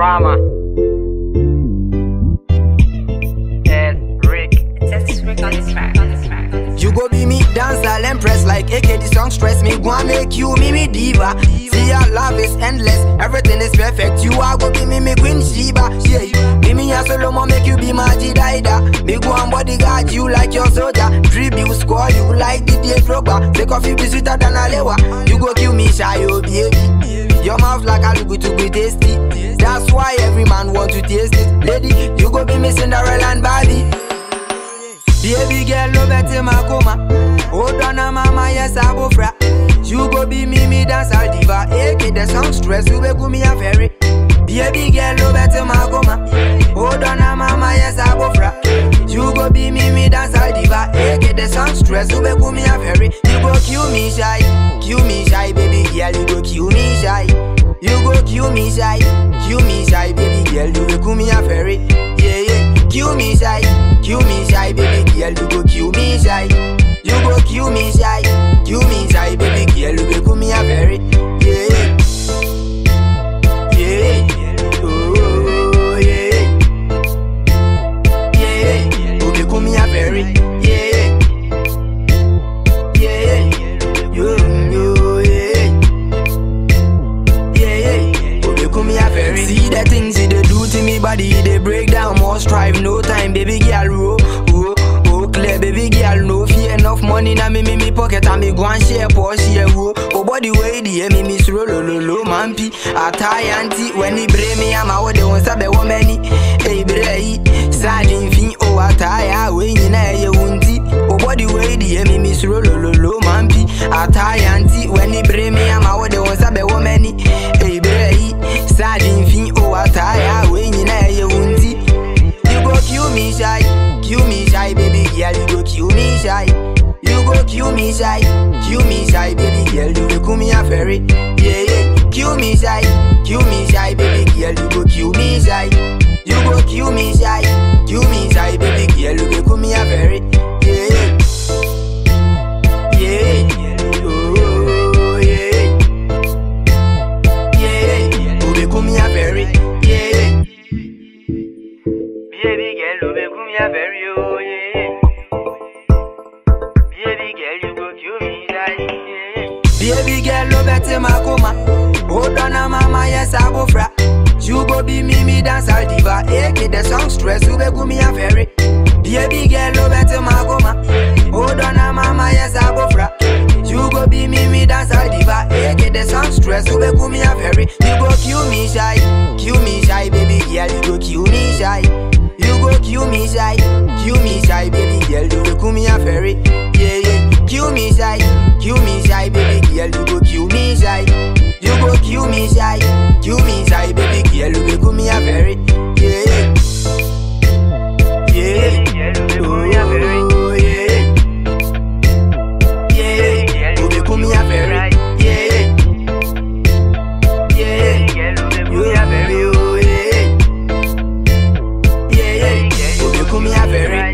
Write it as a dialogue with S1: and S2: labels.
S1: drama. Yes, Rick.
S2: Just Rick on this track, on this track, on this
S3: You go be me dancer, impress like AK. The song stress me, go and make you me me diva. See your love is endless, everything is perfect. You are go be me me Queen Sheba. Yeah, be me a Solomon, make you be my Jidaida. Me go and bodyguard you like your soldier. Tribute score you like the day Drogba. Take off you be sweeter than Alewa. You go kill me shy, oh baby. Your mouth like a look to be tasty. That's why every man want to taste it. Lady, you go be me Cinderella and Barbie. Baby girl, no better makoma. Hold on, a mama, yes, I go fra. You go be me, me dance all diva. AK the song stress, you be me a ferry. Baby girl, no better makoma. Hold on, a mama, yes, I go fra. You go be me, me dance all diva. AK the song stress, you be me a ferry. You go kill me shy, kill me shy, baby girl, you go kill me shy. You go kill me shy, kill me shy, baby girl, you go me a ferry. Yeah, yeah. Kill me shy, kill me shy, baby girl, you go kill me shy. You go kill me shy, kill me shy, baby girl, you go me a very yeah, yeah, oh yeah, yeah, you go me a very yeah, yeah, you you yeah, yeah, you go me a very. See the things you dey do to me body, they break down, more strive, no time, baby girl, oh, oh, oh, clear, baby girl, no fear, enough money na me, me, me pocket, and me go and share, Porsche, yeah, oh, oh, body way, the me, me, sro, lo, lo, lo, man, pi, atai, auntie, when he bring me, I'm out, they won't sabe, woman, hey, bre, sardine, fin, oh, atai, ah, we, you know, you won't Oh, body way, the me, me, sro, lo, lo, lo, man, pi, atai, auntie, when he bring me, I'm out, they won't sabe, woman, hey, bre, sardine, fin, oh, atai, ah, we, you know, you won't You go kill me shy, kill me shy, baby girl. You go kill me shy. You go kill me shy, kill me shy, baby girl. You go kill me a ferry, yeah yeah. Kill me shy, kill me shy, baby girl. You go kill me shy. You go kill me shy, kill me shy, baby girl. You go kill me a ferry, yeah yeah. Yeah, oh yeah, yeah. You go kill me a ferry, yeah. Baby girl, you make me a very oh yeah. Baby girl, you go kill me die. Yeah. Baby girl, no better makoma. Hold on, a mama, yes I go fra. You go be me, me dance all diva. AK the song stress, you be go me a very. Baby girl, no better makoma. Hold on, a mama, yes I go fra. You go be me, me dance all diva. AK the song stress, you be go me a very. You go kill me shy, kill me shy, baby girl, you go kill me shy. You go kill me shy, kill me shy, baby girl, you go kill me a ferry. Yeah, yeah. Kill me shy, kill me shy, baby girl, you go kill me shy. You go kill me shy, kill me shy, baby girl, you go kill me a ferry. Yeah, yeah. Oh, yeah. Yeah, you go kill me a ferry. Yeah, yeah. You, you, yeah. Yeah, yeah, you go kill me a ferry.